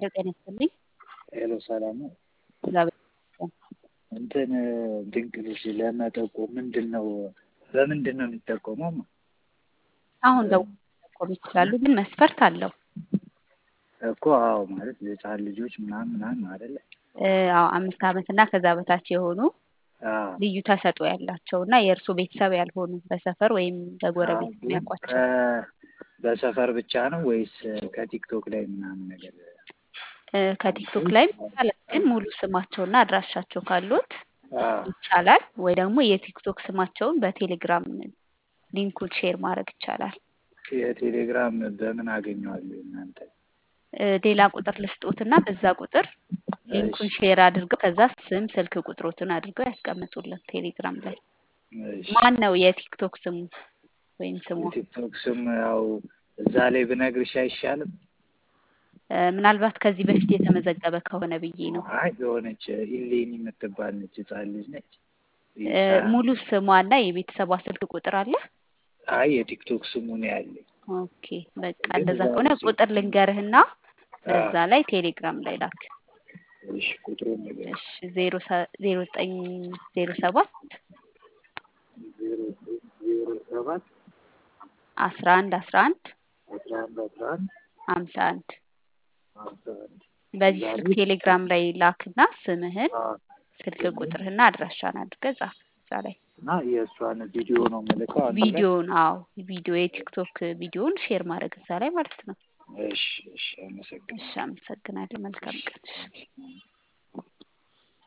ሄሎ ጤና ይስጥልኝ። ሄሎ ሰላም ነው። እግዚአብሔር ይመስገን። እንትን ድንቅ ልጅ ለመጠቆም ምንድን ነው በምንድን ነው የሚጠቆመው? አሁን ደውለው መጠቆም ይችላሉ፣ ግን መስፈርት አለው። እኮ አዎ፣ ማለት የህፃን ልጆች ምናምን ምናምን አይደለ? እ፣ አዎ አምስት ዓመት እና ከዛ በታች የሆኑ አዎ። ልዩ ተሰጥኦ ያላቸው እና የእርሶ ቤተሰብ ያልሆኑ በሰፈር ወይም በጎረቤት ግን የሚያውቋቸው ከ- በሰፈር ብቻ ነው ወይስ ከቲክቶክ ላይ ምናምን ነገር? እ፣ ከቲክቶክ ላይም ይቻላል፣ ግን ሙሉ ስማቸውና አድራሻቸው ካሉት አዎ። ይቻላል። ወይ ደግሞ የቲክቶክ ስማቸውን በቴሌግራም ሊንኩን ሼር ማድረግ ይቻላል። የቴሌግራም በምን አገኘዋለሁ እናንተ? እ፣ ሌላ ቁጥር ልስጦትና በዛ ቁጥር ሊንኩን እሺ ሼር አድርገው ከዛ ስም ስልክ ቁጥሮትን አድርገው ያስቀምጡልን ቴሌግራም ላይ። እሺ። ማን ነው የቲክቶክ ስሙ ወይም ስሟ? የቲክቶክ ስም ያው እዛ ላይ ብነግርሽ አይሻልም? እ፣ ምናልባት ከዚህ በፊት የተመዘገበ ከሆነ ብዬ ነው። አይ የሆነች ኢሌኒ የምትባል ነች፣ ህፃን ልጅ ነች። እ፣ ሙሉ ስሟና የቤተሰቧ ስልክ ቁጥር አለ? አይ የቲክቶክ ስሙ ነው ያለኝ። ኦኬ በቃ ግን እንደዛ እዛ ከሆነ ላይ ቁጥር ልንገርህና በዛ አዎ። ላይ ቴሌግራም ላይ ላክ። እሺ ቁጥሩን ንገሪኝ። እሺ ዜሮ ሰ- ዜሮ ዘጠኝ ዜሮ ሰባት ዜሮ ዜሮ ሰባት አስራ አንድ አስራ አንድ አስራ አንድ አስራ አንድ ሀምሳ አንድ ሀምሳ አንድ በዚህ ዛሬ ስልክ ቴሌግራም ላይ ላክና ስምህን አዎ፣ ስልክ ስሜን ቁጥርህና አድራሻን አድርገህ ጻፍ እዛ ላይ እና የእሷን ቪዲዮ ነው የምልከው አንድ ላይ። ቪዲዮውን አዎ ቪዲዮ የቲክቶክ ቪዲዮውን ሼር ማድረግ እዛ ላይ ማለት ነው። እሺ እሺ፣ አመሰግናለሁ። እሺ አመሰግናለሁ። መልካም ቀን። እሺ። እሺ።